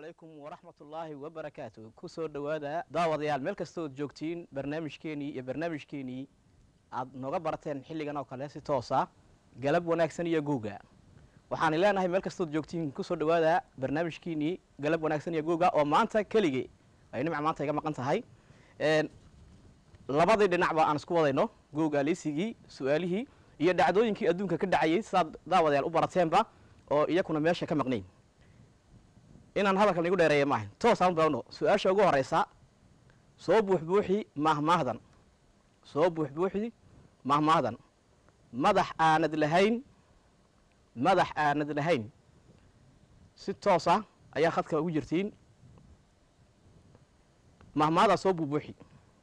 calaykum waraxmatullaahi wabarakaatu kusoo dhowaada daawadayaal meel kastood joogtiin barnaamijkeenii iyo barnaamijkeenii aad nooga barateen xilligan oo kale si toosa galab wanaagsan iyo guuga waxaan leenahay meel kastood joogtiin kusoo dhowaada barnaamijkeenii galab wanaagsan iyo guuga oo maanta keligii ay nimca maanta iga maqan tahay labadii dhinacba aan isku wadayno guuga liisigii su-aalihii iyo dhacdooyinkii adduunka ka dhacayay sidaad daawadayaal u barateenba oo iyakuna meesha ka maqnayn inaan hadalkan igu dheereeya maaha toosaan baano su-aasha ugu horeysa soo buuxbuuxi mahmaahdan soo buuxbuuxi mahmaahdan madax aanad lahayn madax aanad lahayn si toosa ayaa khadka ugu jirtiin mahmaahdaa soo buubuuxi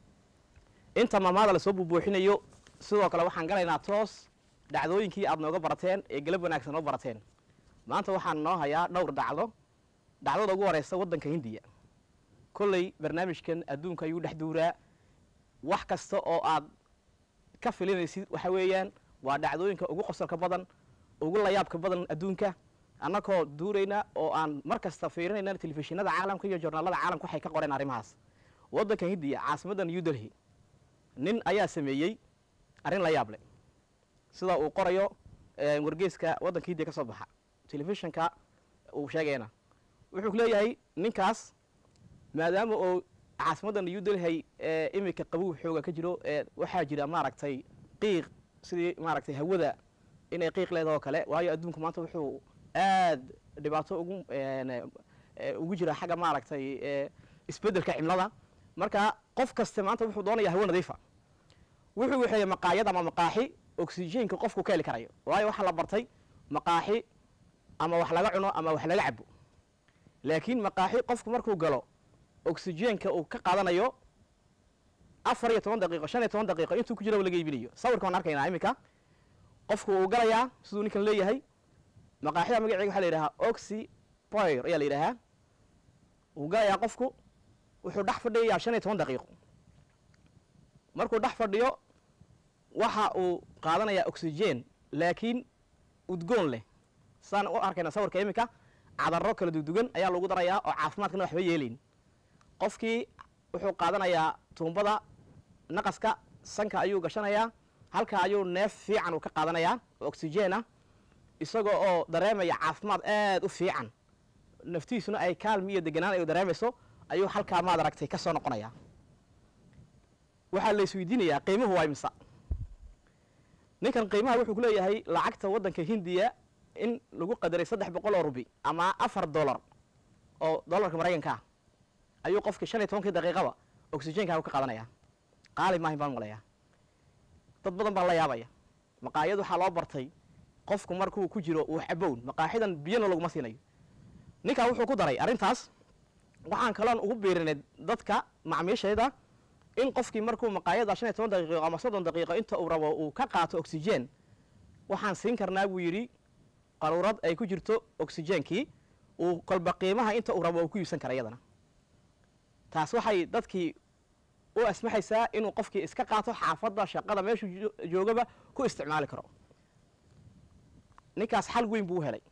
inta mahmaahda lasoo buubuuxinayo sidoo kale waxaan galaynaa toos dhacdooyinkii aad nooga barateen ee galab wanaagsan noo barateen maanta waxaan noo hayaa dhowr dhacdo dhacdada ugu horeysa waddanka hindiya kolley barnaamijkan adduunka ayuu dhex duuraa wax kasta oo aad ka filinaysid waxa weeyaan waa dhacdooyinka ugu qosolka badan ugu layaabka badan adduunka annagoo duurayna oo aan mar kasta fiirinayna telefishinada caalamka iyo joornaalada caalamka waxay ka qoreen arrimahaas waddanka hindiya caasimadda new delhi nin ayaa sameeyey arrin la yaab leh sida uu qorayo wargeeska waddanka hindiya ka soo baxa telefishinka uu sheegayna wuxuu ku leeyahay ninkaas maadaama oo caasimadda new delhi iminka qabow xooga ka jiro waxaa jira maaragtay qiiq sidii maaragtay hawada inay qiiq leedaha oo kale waayo adduunku maanta wuxuu aad dhibaato ugu ugu jira xagga maaragtay isbeddelka cimlada marka qof kaste maanta wuxuu doonaya hawo nadiifa wuxuu waxeeyey maqaayad ama maqaaxi oxygenka qofku ka heli karayo waayo waxaa la bartay maqaaxi ama wax laga cuno ama wax laga cabo laakiin maqaaxi qofku markuu galo oxygenka uu ka qaadanayo afar iyo toban daqiiqo shan iyo toban daqiiqo intuu ku jiraba laga iibinayo sawirka waan arkaynaa iminka qofku uu galayaa siduu ninkan leeyahay maqaaxida magaceega waxa la yidhahaa oxy poir ayaa la yidhahaa uu galayaa qofku wuxuu dhex fadhiyayaa shan iyo toban daqiiqo markuu dhex fadhiyo waxa uu qaadanayaa oxygen laakiin udgoon leh saan u arkayna sawirka iminka cadaro kala dugdugan ayaa lagu darayaa oo caafimaadkana waxba yeelayn qofkii wuxuu qaadanayaa tuumbada naqaska sanka ayuu gashanayaa halka ayuu neef fiican uu ka qaadanayaa oo oxygen ah isagoo oo dareemaya caafimaad aad u fiican naftiisuna ay kaalmi iyo deganaan ay dareemayso ayuu halkaa maad aragtay ka soo noqonaya waxaa la isweydiinayaa qiimuhu waa imisa ninkan qiimaha wuxuu ku leeyahay lacagta waddanka hindiya in lagu qadaray saddex boqol oo rubi ama afar dollar oo dollarka maraykanka ah ayuu qofkii shan iyo tobankii daqiiqaba oxygenkaagu ka qaadanaya qaali maahin baan maqlayaa dad badan baa la yaabaya maqaayad waxaa loo bartay qofku markuu ku jiro uu xabown maqaaxidan biyana laguma siinayo ninkaa wuxuu ku daray arrintaas waxaan kaloon ugu biirinay dadka macmiishayda in qofkii markuu maqaayada shan iyo toban daqiiqo ama soddon daqiiqo inta uu rabo uu ka qaato oxygen waxaan siin karnaa buu yidhi qaruurad ay ku jirto oxygenkii uu kolba qiimaha inta uu rabo uu ku iibsan kara iyadana taas waxay dadkii u asmaxaysaa inuu qofkii iska qaato xaafadda shaqada meeshuu joogaba ku isticmaali karo ninkaas xal weyn buu u helay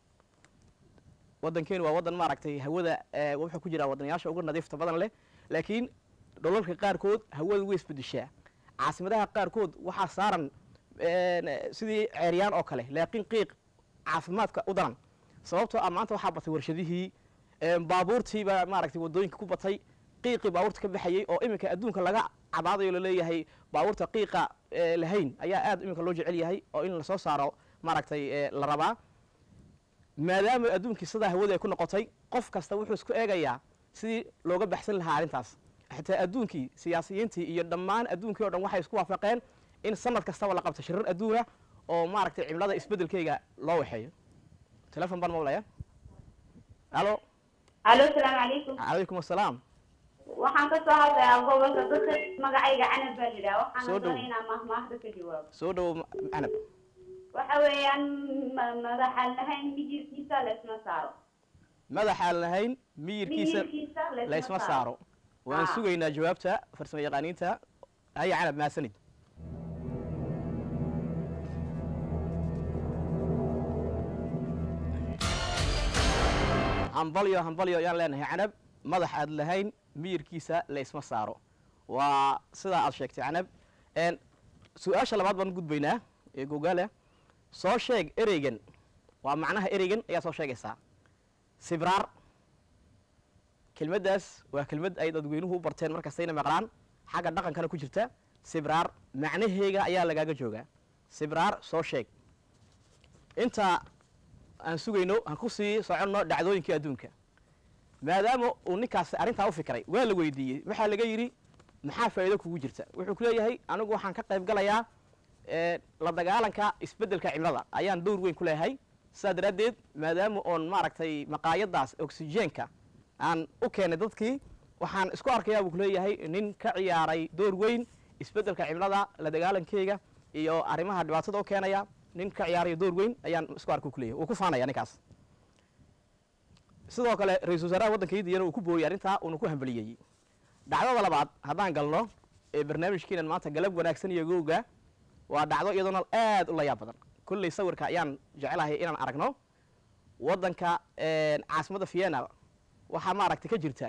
waddankeenu waa waddan maaragtay hawada wuxuu ku jiraa waddanayaasha ugu nadiifta badan leh laakiin dholalka qaarkood hawada way isbedeshaa caasimadaha qaarkood waxaa saaran sidii ceeryaan oo kale laakiin qiiq caafimaadka u daran sababtoo ah maanta waxaa batay warshadihii baabuurtiibaa maaragtay waddooyinka ku batay qiiqii baabuurta ka baxayey oo iminka adduunka laga cabaadayo laleeyahay baabuurta qiiqa lahayn ayaa aad iminka loo jecel yahay oo in lasoo saaro maaragtay la rabaa maadaama adduunkii sidaa hawada ay ku noqotay qof kasta wuxuu isku eegayaa sidii looga baxsan lahaa arrintaas xitaa adduunkii siyaasiyiintii iyo dhammaan adduunkii o dhan waxay isku waafaqeen in sanad kastaba la qabto shirar adduuna oo maaragtay cimlada isbeddelkeyga loo waxeeyo telefon baan maqlaya alo alo salaamu calaykum calaykum assalaam waxaan ka soo hadlayaa gobolka dadka magacayga canab baa lidhaha Soo waxaana dhow. doonay inaan mahmaahda ka jawaabo soo dhowo canab waxa weeyaan ma- madaxaan lahayn mijirkiisa laysma saaro madaxaan lahayn miyirkiisa miyirkiisa laysma saaro waan Ah. sugaynaa jawaabta farsamo yaqaaniinta haya canab maasanid hambalyo hambalyo ayaan leenahay canab madax aad lahayn miyirkiisa la isma saaro waa sidaa aad sheegtay canab n su-aasha labaad baan gudbaynaa ee gogaale soo sheeg ereygan waa macnaha ereygan ayaa soo sheegaysaa sibraar kelmaddaas waa kelmad ay dadweynuhu u barteen markastayna maqlaan xagga dhaqankana ku jirta sibraar macnaheega ayaa lagaaga joogaa sibraar soo sheeg inta aan sugayno aan ku sii soconno dhacdooyinkii adduunka maadaama uu ninkaasi arrintaa u fikray waa la weydiiyey waxaa laga yidhi maxaa faa'iido kugu jirta wuxuu ku leeyahay anigu waxaan ka qayb galayaa la dagaalanka isbeddelka cimilada ayaan dowr weyn ku leeyahay sidaa daraaddeed maadaama oon maaragtay maqaayadaas oxygeenka aan u keenay dadkii waxaan isku arkayaa buu ku leeyahay nin ka ciyaaray door weyn isbeddelka cimilada la dagaalankeyga iyo arrimaha dhibaatada u keenaya nin ka ciyaarayo door weyn ayaan isku arka ku leeyahay wuu ku faanaya ninkaas sidoo kale ra-isul wasaaraha waddanka hindiyana uu ku booyey arrintaa uuna ku hambaliyeeyey dhacdada labaad haddaan galno ee barnaamijkeenan maanta galab wanaagsan iyo gowga waa dhacdo iyadoona aad u layaab badan kolley sawirka ayaan jecelahay inaan aragno waddanka caasimadda vienna waxaa maaragtay ka jirta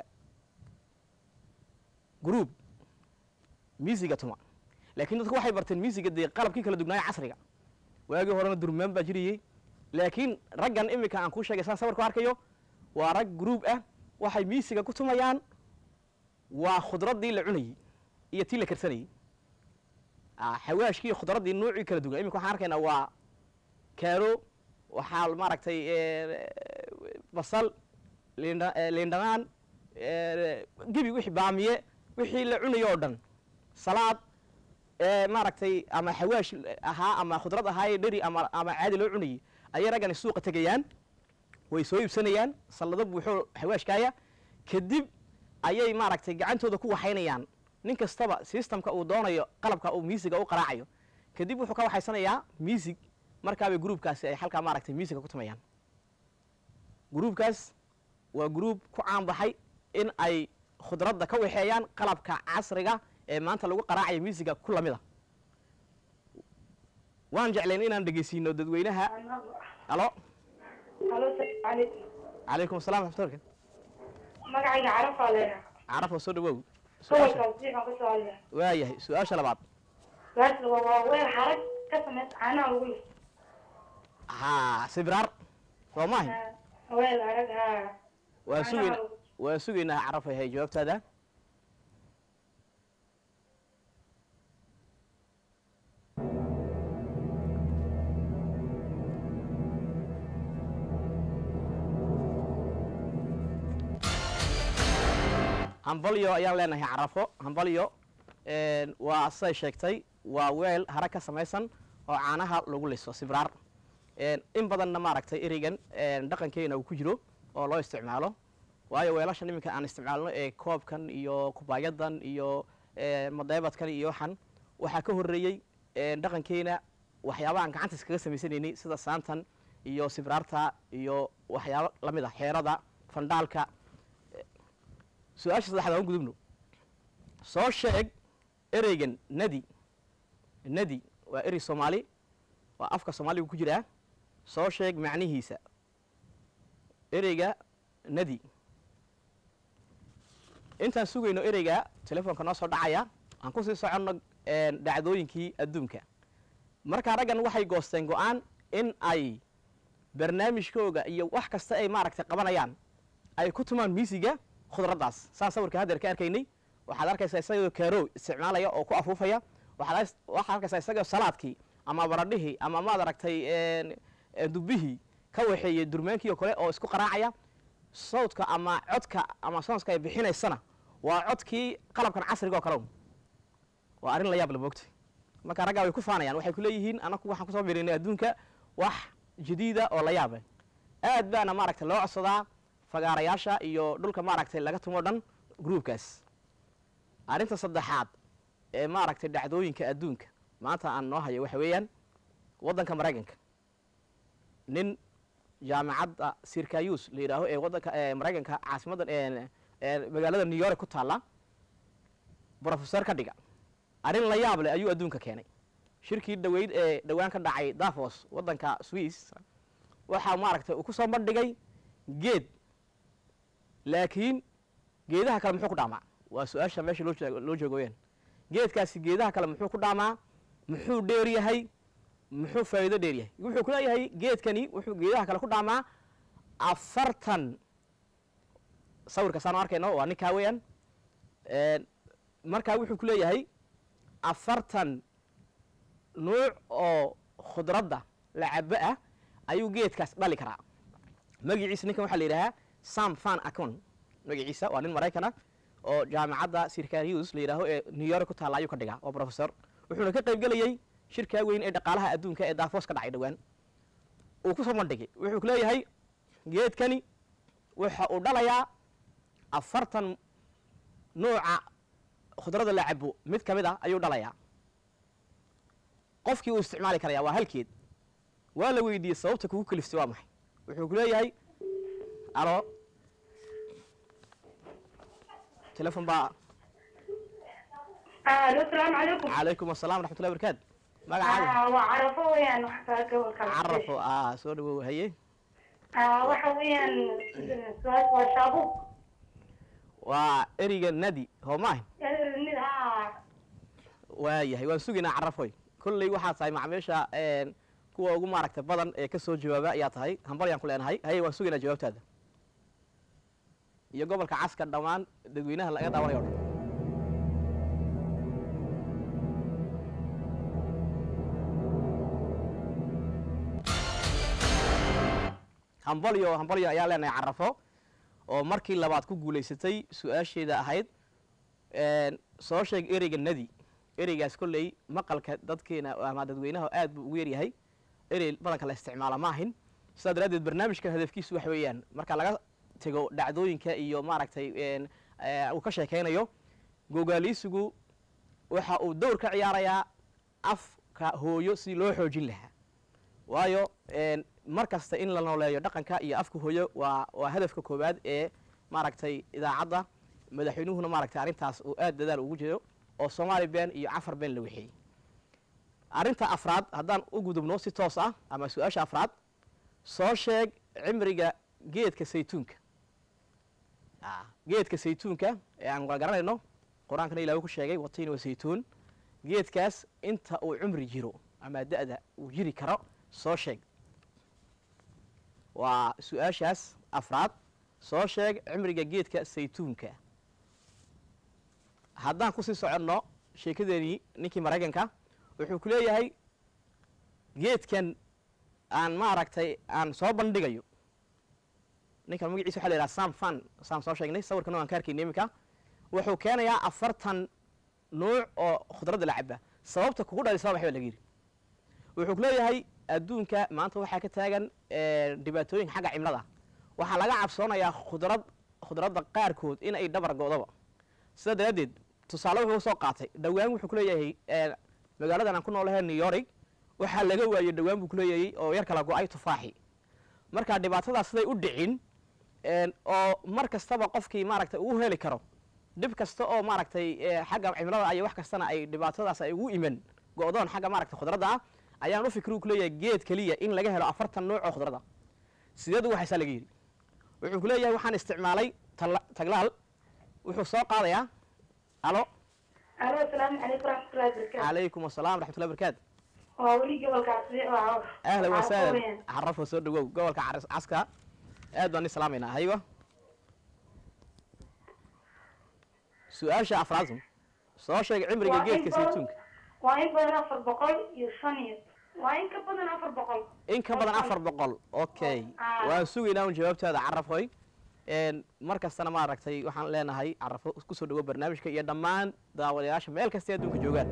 groub miisiga tuma laakiin dadku waxay barteen miisiga dee qalabkii kala dugnaaya casriga waagii horena durmaan baa jiriyey laakiin raggan iminka aan kuu sheegay saan sawirku arkayo waa rag groub ah waxay miisiga ku tumayaan waa khudraddii la cunayey iyo tii la karsanayey xawaashkii khudraddii nuucii kala dugan iminka waxaan arkaynaa waa kaaro waxaa maaragtay basal lindha liindhanaan gebi wixii baamiye wixii la cunayo oo dhan salaad maaragtay ama xawaash ahaa ama khudrad ahaa dheri ama ama caadi loo cunayey ayay raggani suuqa tegayaan way soo iibsanayaan sallado buuxo xawaashkaaya kadib ayay maaragtay gacantooda ku waxaynayaan nin kastaba systemka uu doonayo qalabka uu miisiga u qaraacayo kadib wuxuu ka waxaysanayaa miisig markaabay gruubkaasi ay halkaa maaragtay miisiga ku tumayaan gruubkaas waa gruub ku caanbaxay in ay khudradda ka waxeeyaan qalabka casriga ee maanta lagu qaraacayo miisiga ku lamida waan jeclayn inaan dhegeysiino dadweynaha alo halo salaam calaykum calaykum assalam waxmatulka magacayga carafaa leeyaha carafo soo dhawow su-aasha gobolkaas jiifaan ka soo hadlaya waayahay su-aasha labaad gaarsiga waa weel xarag ka samaysa caanaha lagu liso haa sibraar soo maahay weel arag haa waan sugayna Caanaha lagu- waan sugaynaa carafay hay jawaabtaada hambalyo ayaan leenahay carafo hambalyo waa siday sheegtay waa weel hara ka samaysan oo caanaha lagu liso sibraar in badanna maaragtay ereygan dhaqankeena uu ku jiro oo loo isticmaalo waayo weelashan iminka aan isticmaalno ee koobkan iyo kubaayadan iyo madeebadkan iyo waxan waxaa ka horreeyey dhaqankeena waxyaabahaan gacanta iskaga samaysanaynay sida saantan iyo sibraarta iyo waxyaabo lamid ah xeerada fandhaalka su-aasha saddexaad aan gudubno soo sheeg ereygan nadi nadi waa erey soomaali waa afka soomaaliga ku jiraa soo sheeg macnihiisa ereyga nadi intaan sugayno ereyga telefoonka noo soo dhacaya aan kusii soconno dhacdooyinkii adduunka markaa raggan waxay goosteen go-aan in ay barnaamijkooga iyo wax kasta ay maaragtay qabanayaan ay ku tumaan miisiga khudraddaas saan sawirka haddeer ka arkaynay waxaad arkaysaa isagoo kaaro isticmaalaya oo ku afuufaya waxaad waxaad arkaysaa isagoo salaadkii ama baradhihii ama maad aragtay dubbihii ka waxeeyey durmaankii oo kale oo isku qaraacaya sawdka ama codka ama soonska ay bixinaysana waa codkii qalabkan casriga oo kale un waa arrin la yaab la moogtay marka raggaa way ku faanayaan waxay ku leeyihiin anaku waxaan kusoo birinay adduunka wax jadiida oo la yaaba aad baana maaragtay loo codsadaa fagaarayaasha iyo dhulka maaragtay laga tumo dhan gruubkaas arrinta saddexaad ee maaragtay dhacdooyinka adduunka maanta aan noo hayo waxa weeyaan waddanka maraykanka nin jaamacadda sirkayus la yidhaaho ee waddanka maraykanka caasimaddan magaalada new york ku taalla brofesor ka dhiga arrin la yaab leh ayuu adduunka keenay shirkii dhaweyd ee dhowaan ka dhacay davos waddanka swiss waxaa maaragtay uu ku soo bandhigay geed laakiin geedaha kale muxuu ku dhaamaa waa su-aasha meesha loo jeeg- loo joogo weyaan geedkaasi geedaha kale muxuu ku dhaamaa muxuu dheer yahay muxuu faa'iido dheer yahay wuxuu ku leeyahay geedkani wuxuu geedaha kale ku dhaamaa afartan sawirka saan arkayno waa ninkaa weeyaan Een, markaa wuxuu ku leeyahay afartan nuuc oo khudradda lacabo ah ayuu geedkaas dhali karaa magaciisa ninkan waxaa la yidhahaa sam fan acon magaciisa waa nin maraykana oo jaamacadda sirkarius la yidhaaho ee new york ku taalla ayuu ka dhigaa waa professor wuxuuna ka qayb gelayey shirkaa weyn ee dhaqaalaha adduunka ee daafos ka dhacay dhowaan uu ku soo bandhigay wuxuu ku leeyahay geedkani waxa uu dhalayaa afartan nuuca khudradda la cabo mid ka mid a ayuu dhalayaa qofkii uu isticmaali karaya waa halkeed waa la weydiiyey sababta kugu kaliftay waa maxay wuxuu ku leeyahay alo telefon baa alo salaamu calaykum calaykum assalam waraxmatullahi barakaatu magacaaga waa carafo weeyaan wax kaa gobolka carafo ah soo dhawow haye waxa weeyaan su-aasha waa shaabuub waa eriga nadi hoo maahin mid haa waayahay waan sugaynaa carafoy kolley waxaa tahay macmiisha een, kuwa ugu maaragta badan ee ka soo jawaaba ayaa tahay hambalyaan ku leenahay haye waan sugaynaa jawaabtaada iyo gobolka caska dhammaan dadweynaha laga daawanayo o dhan hambalyo hambalyo ayaa leenahay carafo oo markii labaad ku guulaysatay su-aasheeda ahayd een, soo sheeg ereyga nadi ereygaas kolley maqalka dadkeena ama dadweynaha aad buu ugu yaryahay erey badanka la isticmaala ma ahin sidaa daraaddeed barnaamijkan hadafkiisu waxa weeyaan marka laga tego dhacdooyinka iyo maaragtay een, ee, uu ka sheekaynayo gogaaliisigu waxa uu dowr ka ciyaarayaa afka hooyo si loo xoojin lahaa waayo een, mar kasta in la nooleeyo dhaqanka iyo afka hooyo waa waa hadafka koowaad ee maaragtay idaacadda madaxweynuhuna maaragtay arrintaas uu aad dadaal ugu jiro oo soomaali been iyo cafar been la wixiyey arrinta afraad haddaan u gudubno si toos ah ama su-aasha afraad soo sheeg cimriga geedka saytuunka Ah, geedka saytuunka ee aan wada garanayno qur-aankana ilaah ku sheegay watiin wa saytuun geedkaas inta uu cumri jiro ama da-da uu jiri karo soo sheeg waa su-aashaas afraad soo sheeg cimriga geedka saytuunka haddaan kusii soconno sheekadeenii ninkii maraykanka wuxuu ku leeyahay geedkan aan maaragtay aan soo bandhigayo ninkan magaciisa waxa la yidhaha sam fan saan soo sheegnay sawirkana waan ka arkayna iminka wuxuu keenayaa afartan nuuc oo khudradda la caba sababta kugu dhalisaba waxba laga yidhi wuxuu ku leeyahay adduunka maanta waxaa ka taagan eh, dhibaatooyin xagga cimlada waxaa laga cabsoonayaa khudrad khudradda qaarkood in ay dhabar go'doba sidaa daraaddeed tusaale wuxuu soo qaatay dhowaan wuxuu ku leeyahay eh, magaaladan aan ku noolahay new york waxaa laga waayey dhowaan buu ku leeyahay oo yar kala go-ay tufaaxi marka dhibaatadaas siday u dhicin een, oo mar kastaba qofkii maaragtay uu heli karo dhib kasta oo maaragtay eh, xagga cimilada iyo wax kastana ay dhibaatadaas ay ugu iman go-doon xagga maaragtay khudradda ah ayaan u fikri ku leeyahay geed keliya in laga helo afartan nuuc oo khudradda sideed ugu haysaa laga yidhi wuxuu ku leeyahay waxaan isticmaalay tala- taglaal wuxuu soo qaadayaa alo alo asalaamu calaykum waraxmatullahi wabarakatu calaykum asalaam raxmatullahi barakaatu waa weli gobolkaasi waa ahlan Carafo wasahlan weeyaan. carafo soo dhawow gobolka Cas- caska aad baan ni salaamaynaa haywa su-aasha afraad soo sheeg cimriga Waa in geedka badan- saytuunka waa in badan afar boqol iyo shan iyo waa in ka badan afar boqol in ka badan afar boqol okay Ah. waan sugaynaa un jawaabtaada carafoy een, mar kastana maaragtay waxaan leenahay carafo kusoo dhawo barnaamijka iyo dhammaan daawadayaasha meel kastay adduunka joogaan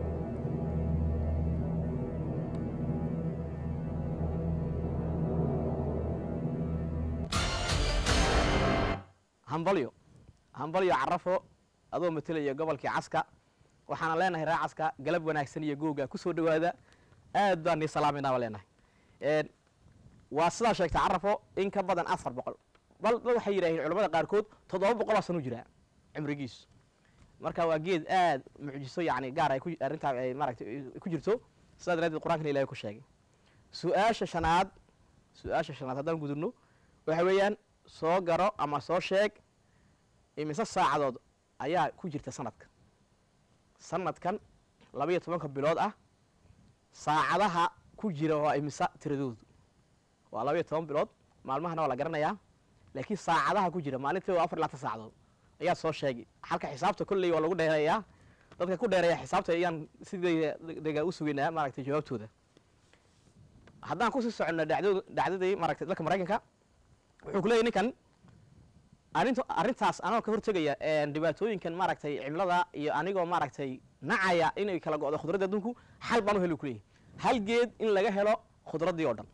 hambalyo hambalyo carafo adoo matelaya gobolkii caska waxaana leenahay ree caska galab wanaagsan iyo googa kusoo dhawaada aad baan nii salaamayna baa leenahay Een, waa sidaa sheegtay carafo in ka badan afar boqol bal bal waxay yidhaaheen culamada qaarkood toddoba boqoloo sanu jiraa cimrigiisu marka waa geed aad mucjiso yacni gaar ay ku arrintaa ay maaragtay ay ku jirto sidaa daraaddeed qur-aankana ilahay ku sheegay su-aasha shanaad su-aasha shanaad haddaan gudubno waxa weeyaan soo garo ama soo sheeg imise saacadood ayaa ku jirta sanadka sanadkan labaiyo tobanka bilood ah saacadaha ku jira waa imise tiradoodu waa labaiyo toban bilood maalmahana waa la garanayaa laakiin saacadaha ku jira maalintii waa afar iyo labaatan saacadood ayaad soo sheegay halka xisaabta kolley waa lagu dheereeyaa dadka ku dheereeya xisaabta ayaan sidii dega u sugaynaa maaragtay jawaabtooda haddaan kusii soconno dhacdo dhacdadii maaragtay dalka maraykanka wuxuu ku leeyahy ninkan arrinta arrintaas anoo ka hortegaya dhibaatooyinkan maaragtay cimilada iyo anigoo maaragtay nacaya inay kala go'do khudradda adduunku xal baan u heli ku leeyahy hal geed in laga helo khudraddii oo dhan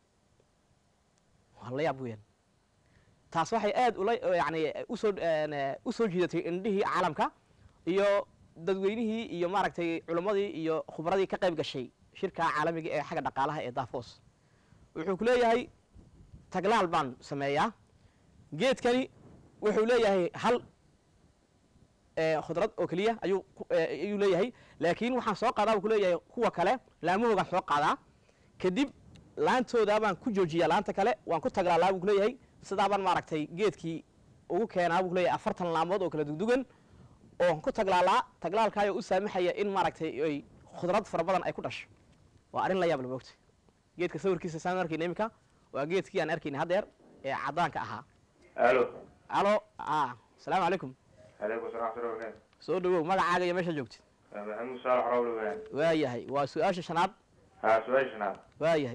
waa la yaab weeyaan taas waxay aad ula yani usoo usoo jiidatay indhihii caalamka iyo dadweynihii iyo maaragtay culimmadii iyo khubradii ka qayb gashay shirka caalamiga ee xagga dhaqaalaha ee dafos wuxuu ku leeyahay taglaal baan sameeyaa geedkani wuxuu leeyahay hal khudrad oo keliya ayuu ayuu leeyahay laakiin waxaan soo qaadaa buu ku leeyahay kuwa kale laamahoogaan soo qaadaa kadib laantoodaa baan ku joojiyaa laanta kale waan ku taglaalaa buu ku leeyahay sidaabaan maaragtay geedkii ugu keenaa buu ku leeyahay afartan laamood oo kala dugdugan oon ku taglaalaa taglaalkaayoo u saamaxaya in maaragtay ay khudrad fara badan ay ku dhasho waa arrin la yaab la moogta geedka sawirkiisa saan arkayna iminka waa geedkii aan arkayna haddeer ee caddaanka ahaa alo alo a asalaamu calaykum aleykum salam wxatullah barkatu soo dhawow magacaaga iyo meesha joogtid maxamuud saalax rawle weyaan waayahay waa su-aasha shanaad ha su-aasha shanaad waayahay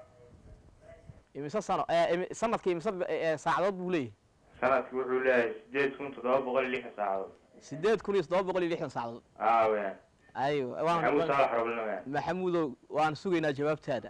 imise sano imi- sanadkii imise b- saacadood buu leeyahay sanadki wuxuu leeyahay sideed kun toddoba boqol iyo lixdan saacadood sideed kun iyo toddoba boqol iyo lixdan saacadood a weyaan ayo maxamuud waan saalax rawlena weyaan maxamuudow waan sugaynaa jawaabtaada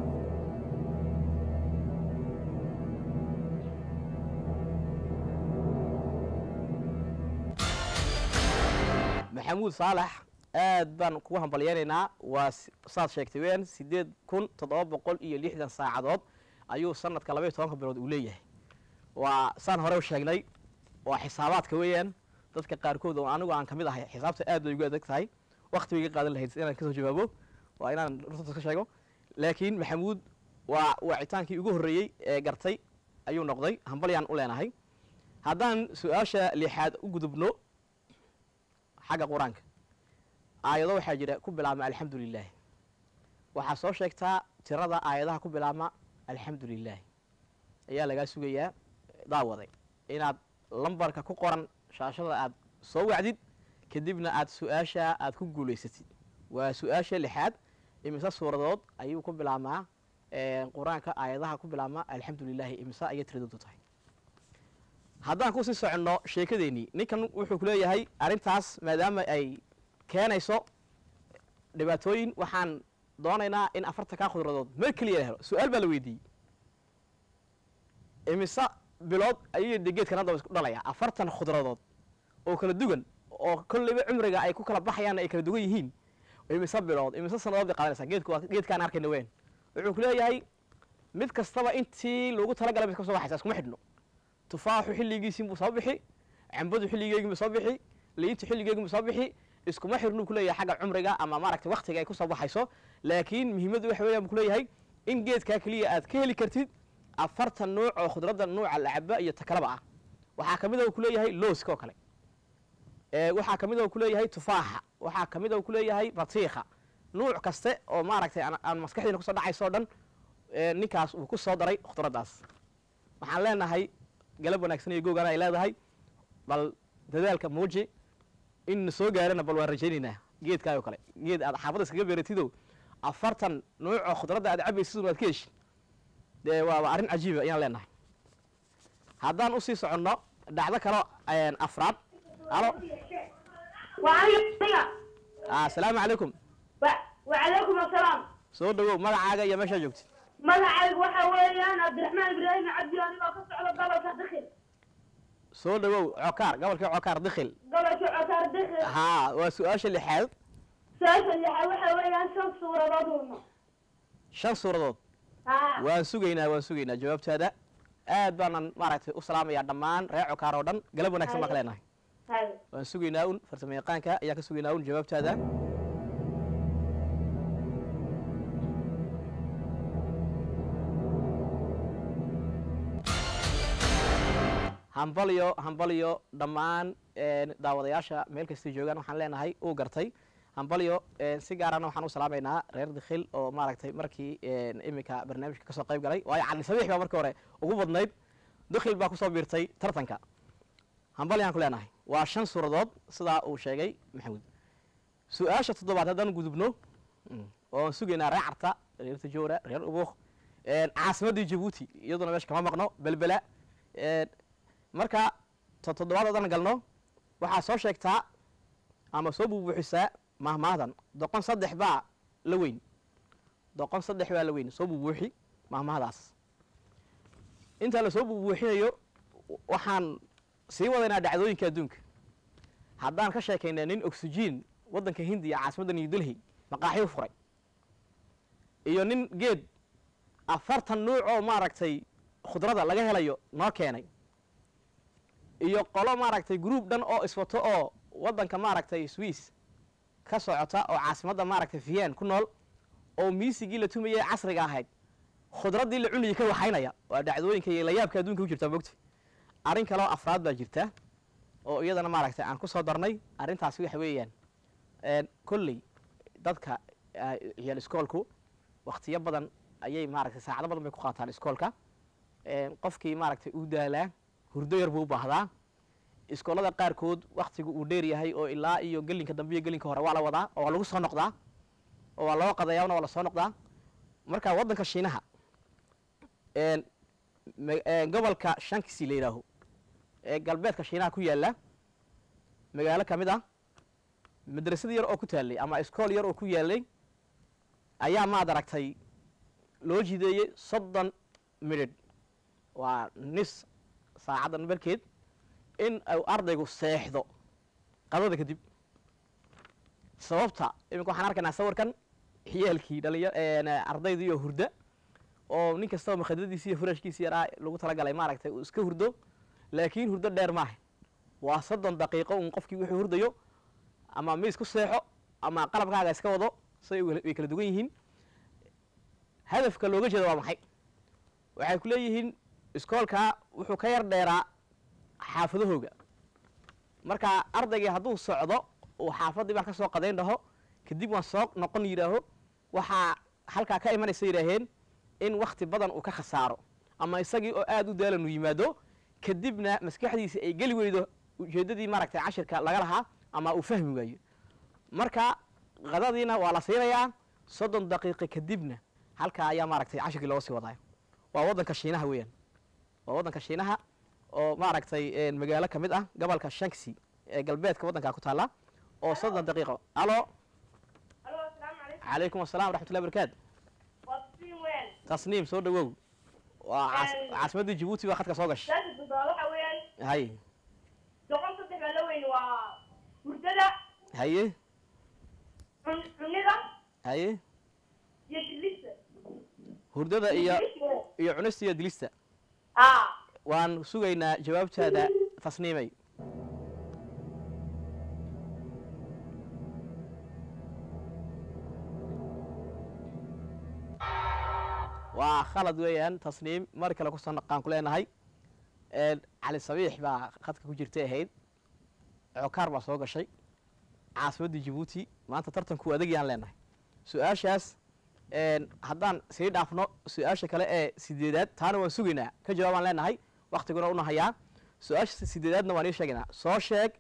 maxamuud saalax aad baan kugu hambalyeynaynaa waa s- saad sheegtay weyaan sideed kun toddoba boqol iyo lixdan saacadood ayuu sanadka labaiyo tobanka bilood uu leeyahay waa saan hore u sheegnay waa xisaabaadka weeyaan dadka qaarkood oo anigu aan kamid ahay xisaabta aad bay ugu adag tahay wakti bay iga qaadan lahayd inaan kasoo jawaabo waa inaan runta ka sheego laakiin maxamuud waa wacitaankii ugu horreeyey ee gartay ayuu noqday hambalyaan u leenahay haddaan su-aasha lixaad u gudubno xagga qur-aanka aayado waxaa jira ku bilaabma alxamdu lilah waxaa soo sheegtaa tirada aayadaha ku bilaabma alxamdu lilah ayaa lagaa sugayaa daawaday inaad lambarka ku qoran shaashada aad soo wacdid kadibna aad su-aasha aad ku guulaysatid waa su-aasha lixaad imise suuradood ayuu ku bilaabmaa qur-aanka aayadaha ku bilaabma alxamdu lilahi imise ayay tiradoodu tahay haddaan kusii soconno sheekadeennii ninkan wuxuu ku leeyahay arrintaas maadaama ay keenayso dhibaatooyin waxaan doonaynaa in afartankaa khudradood mar keliya la helo su-aal baa la weydiiyey imise bilood ayay de geedkan hadda isku dhalayaa afartan khudradood oo kala duwan oo kolleyba cumriga ay ku kala baxayaan ay kala duwan yihiin imise bilood imise sanadood bay qaadanaysaa geedku waa geedkaan arkayna weyn wuxuu ku leeyahay mid kastaba intii loogu talagalay bay ka soo baxaysaa iskuma xidhno tufaaxu xilligiisiin buu soo bixi cambadu xilligeegin buu soo bixi liintu xilligeegin buu soo bixi iskuma xirnuu ku leeyahay xagga cumriga ama maaragtay waktiga ay kusoo baxayso laakiin muhiimaddu waxa weeyaan buu ku leeyahay in geedkaa keliya aad ka heli kartid afartan nuuc oo khudradda nuuca lacaba iyo takalaba ah waxaa ka mid a ku leeyahay looska oo kale ee waxaa ka mid a ku leeyahay tufaaxa waxaa ka mid a ku leeyahay batiikha nuuc kaste oo maaragtay aan- aan maskaxdiina kusoo dhacayso o dhan ee ninkaas uu ku soo daray khudraddaas waxaan leenahay galab wanaagsan iyo googana ay leedahay bal dadaalka muuji in na soo gaarana bal waan rajaynaynaa geedkaa oo kale geed aad xaafadda iskaga beeratido afartan nuuc oo khudradda aad cabaysid aad ka heshi dee waaba arrin cajiiba ayaan leenahay haddaan usii soconno dhacdo kalo afraad alo وعليكم asalaamu calaykum وعليكم السلام soo dhawow magacaaga iyo meeshaa joogtid magacaygu waxa weeyaan cabdiraxmaan ibraahim cabdi anigoo ka socda gobolka dakhil soo dhawow cokaar gobolkii cokaar dikhil gobolka cokaar dakhil haa waa su-aasha lixaad su-aasha lixa waxa weeyaan shan suuradood una shan suuradood haa waan sugaynaa waan sugaynaa jawaabtaada aad baanan maaragtay u salaamayaa dhammaan reer cokaar oo dhan galab wanaagsan baan ka leenahay hay waan sugaynaa un farsamo yaqaanka ayaan ka sugaynaa un jawaabtaada hambalyo hambalyo dhammaan een, daawadayaasha meel kastay joogaan waxaan leenahay uu gartay hambalyo een, si gaarana waxaan u salaamaynaa reer dikhil oo maaragtay markii een, iminka barnaamijka kasoo qayb galay waayo cali sabiix baa markii hore ugu badnayd dikhil baa kusoo biirtay tartanka hambalyaan ku leenahay waa shan suuradood sidaa uu sheegay maxamuud su-aasha toddobaad haddaan gudubno mm, oon sugaynaa reer carta reer tajoora reer ubuuq een, caasimaddii jabuuti iyaduna meesha kama maqno belbela een, marka to toddobaad haddaan galno waxaa soo sheegtaa ama soo buubuuxisaa mahmahdan doqon saddex baa la weyn doqon saddex baa la weyn soo buubuuxi mahmahdaas intaa lasoo buubuuxinayo waxaan sii wadaynaa dhacdooyinka adduunka haddaan ka sheekaynaa nin oxygen waddanka hindiya caasimadda new delhi maqaaxyo furay iyo nin geed afartan nuuc oo maaragtay khudrada laga helayo noo keenay iyo qolo maaragtay group dhan oo iswato oo waddanka maaragtay swiss ka socota oo caasimadda maaragtay vienn ku nool oo miisigii la tumayay casriga ahayd khudraddii la cunayay ka waxaynaya waa dhacdooyinka iyo layaabka adduunka ku jirta mogta arrin kaloo afraad baa jirta oo iyadana maaragtay aan ku soo darnay arrintaasi waxa weeyaan een, kolley dadka ah, ciyaal iskoolku waktiyo badan ayay maaragtay saacado badan bay ku qaataan iskoolka een, qofkii maaragtay uu daalaa hurdo yar buu u baahdaa iskoolada qaarkood waktigu uu dheer yahay oo ilaa iyo gelinka dambe iyo gelinka hore waa la wadaa oo waa lagu soo noqdaa oo waa loo qadayaana waa la soo noqdaa marka waddanka shiinaha een, ma- een, gobolka shankisi la yidhaaho ee galbeedka shiinaha ku yaalla magaalo ka mid ah madrasad yar oo ku taallay ama iskool yar oo ku yaallay ayaa maad aragtay loo jideeyey soddon midhidh waa nis saacaddan barkeed in uu ardaygu seexdo qadada kadib sababta iminka waxaan arkaynaa sawirkan xiyaalkii dhalinya ardayda iyo hurda oo nin kastaba makhadadiisi iyo furashkiisi yaraa lagu talagalay maaragtay uu iska hurdo laakiin hurdo dheer maaha waa soddon daqiiqo un qofkii wuxuu hurdayo ama miis ku seexo ama qalabkaaga iska wado say way kala duwan yihiin hadafka looga jeeda waa maxay waxay ku leeyihiin iskoolkaa wuxuu ka yar dheeraa xaafadahooga marka ardaygii hadduu socdo uu xaafaddii baan ka soo qadayn dhaho kadib waan soo noqon yidhaaho waxaa halkaa ka imanaysa yidhaaheen in wakti badan uu ka khasaaro ama isagii oo aada u daalan uu yimaado kadibna maskaxdiisi ay geli weydo ujeeddadii maaragtay cashirka laga lahaa ama uu fahmi waayo marka qadadiina waa la siinayaa soddon daqiiqo kadibna halkaa ayaa maaragtay cashirkii looga sii wadaayo waa waddanka shiinaha weeyaan waa waddanka shiinaha oo maaragtay magaalo ka mid ah gobolka shanksi ee galbeedka waddankaa ku taalla oo soddon daqiiqo alo alo asalaamu calaykum calaykum assalam waraxmatullahi barakaatu waa siin weyn tasniim soo dhawow waa caas- Een. caasimaddii jabuuti baa khadka soo gashay saasa toddoba waxa weeyaan hay doqon saddex baa la weyn waa hurdada haye cun cunida haye iyo dilista hurdada iyo Dilista. iyo cunista iyo dilista aa waan sugaynaa jawaabtaada tasniimay waa khalad weeyaan tasniim mar kale kusoo naqaan ku leenahay Een, cali sabiix baa khadka ku jirtay ahayd cokaar baa soo gashay caasimaddii jabuuti maanta tartanku adegyaan leenahay su-aashaas een, haddaan sii dhaafno su-aasha kale ee sideedaad taana waan sugaynaa ka jawaabaan leenahay waktiguna una hayaa su-aasha sideedaadna waan ii sheegaynaa soo sheeg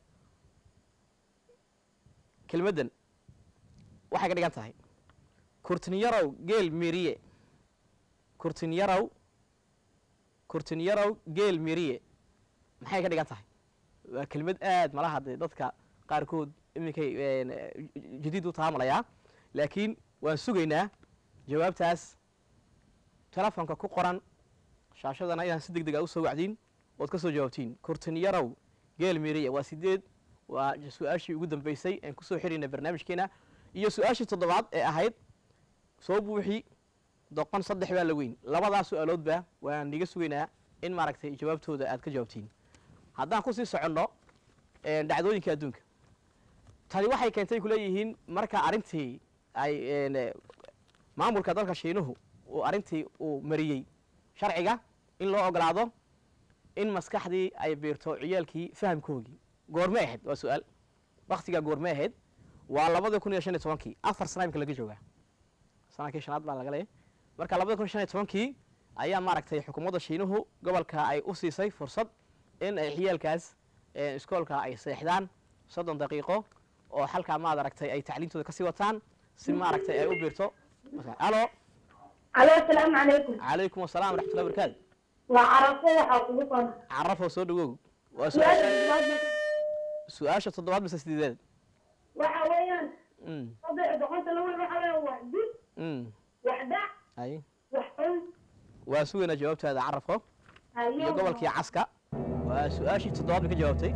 kelmaddan waxay ka dhigan tahay kurtinyarow geel miriye kurtinyarow kurtinyarow geel miriye maxay ka dhigan tahay waa kelmad aad malaha dee dadka qaarkood iminkay een, jadiid u taamalayaa laakiin waan sugaynaa jawaabtaas telefonka ku qoran shaashadana inaan si deg deg a usoo wacdiin ood ka soo jawaabtiin kurtinyarow geel miriye waa sideed waa su-aashii ugu dambeysay aan kusoo xirayna barnaamijkeena iyo su-aashii toddobaad ee ahayd soo buuxi doqon saddex baa la weyn labadaa su-aaloodba waan niga sugaynaa in maaragtay jawaabtooda aad ka jawaabtiin haddaan kusii soconno een, dhacdooyinka adduunka tani waxay keentay kuleeyihiin marka arrintii ay een, eh, maamulka dalka shiinuhu uu arrintii uu mariyey sharciga in loo ogolaado in maskaxdii ay biirto ciyaalkii fahamkoogii goorme ahayd waa su-aal waktigaa goorme ahayd waa labada kun iyo shan iyo tobankii afar sana imika laga joogaa sanadkii shanaad baa laga leeyahy marka labada kun iyo shan iyo tobankii ayaa maaragtay xukuumadda shiinuhu gobolka ay u siisay fursad in ay ciyaalkaas ee, iskoolka ay seexdaan soddon daqiiqo oo halkaa maad aragtay ay tacliintooda kasii wataan si maaragtay ay u biirto alo alo asalaamu calaykum calaykum asalaam waraxmatullahi barakaatu waa carafo waxaa kugu qoran carafoo soo dhawow waa su-aasha su-aasha labaad su-aasha toddobaad mise sideedaad waxa weeyaan mm saddex boqolta laba waxa weeyaan wax dib mm wax dhac ay wax xun waa sugaynaa jawaabtaada carafo iyo gobolkii caska waa su-aashii toddobaad bay ka jawaabtay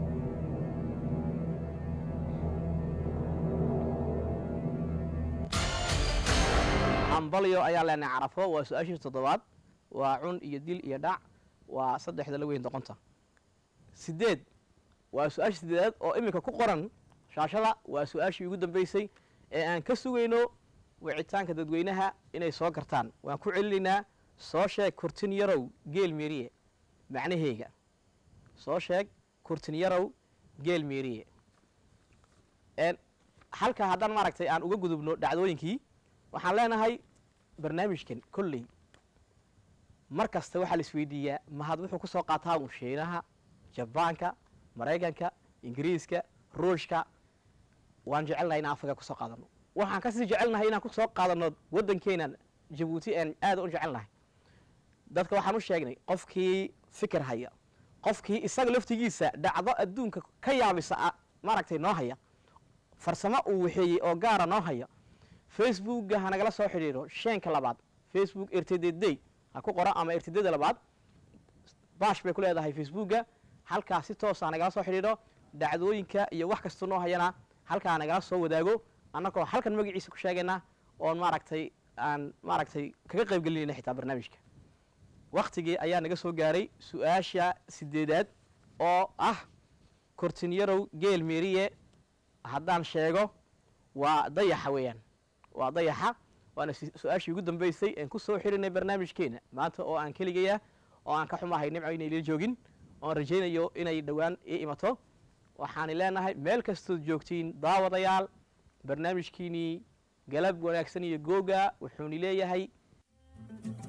ambalyo ayaa leenahay carafo waa su-aashii toddobaad waa cun iyo dil iyo dhac waa saddexda la weyn doqonta sideed waa su-aashii sideedaad oo iminka ku qoran shaashada waa su-aashii ugu dambeysay ee aan ka sugayno wicitaanka dadweynaha inay soo gartaan waan ku celinaynaa soo sheeg kurtin yarow geel meeriye macnaheega soo sheeg kurtin yarow geel meeriye En, halka haddaan maaragtay aan uga gudubno dhacdooyinkii waxaan leenahay barnaamijkan kolley mar kasta waxaa la isweydiiyaa mahad wuxuu kusoo qaataa un shiinaha jabaanka maraykanka ingiriiska ruushka waan jecelnahay inaan afrika kusoo qaadano waxaan kasii jecelnahay inaan kusoo qaadano waddankeenan jabuuti aan aad u jecelnahay dadka waxaan u sheegnay qofkii fikir haya qofkii isaga laftigiisa dhacdo adduunka ka yaabisa ah, maaragtay noo haya farsamo uu waxeeyey oo gaara noo haya facebookga ha nagala soo xidhiidho sheenka labaad facebook rtdd ha ku qora ama rtdd labaad bash bay ku leedahay facebookga halkaa si toosa ha nagala soo xidhiidho dhacdooyinka iyo wax kasta noo hayana halkaa ha nagala soo wadaago annagoo halkan magaciisa ku sheegayna oon maaragtay aan maaragtay kaga qayb gelinayna xitaa barnaamijka waktigii ayaa naga soo gaaray su-aasha sideedaad oo ah kortinyarow geel meeriye haddaan sheego waa dayaxa weeyaan waa dayaxa waana si- su-aashii ugu dambeysay aan ku soo xirinay barnaamijkeena maanta oo aan keligaya oo aan ka xumahay nimco inay la joogin oon rajaynayo inay dhowaan ii imato waxaani leenahay meel kastood joogtiin daawadayaal barnaamijkiinii galab wanaagsan iyo googa wuxuuni leeyahay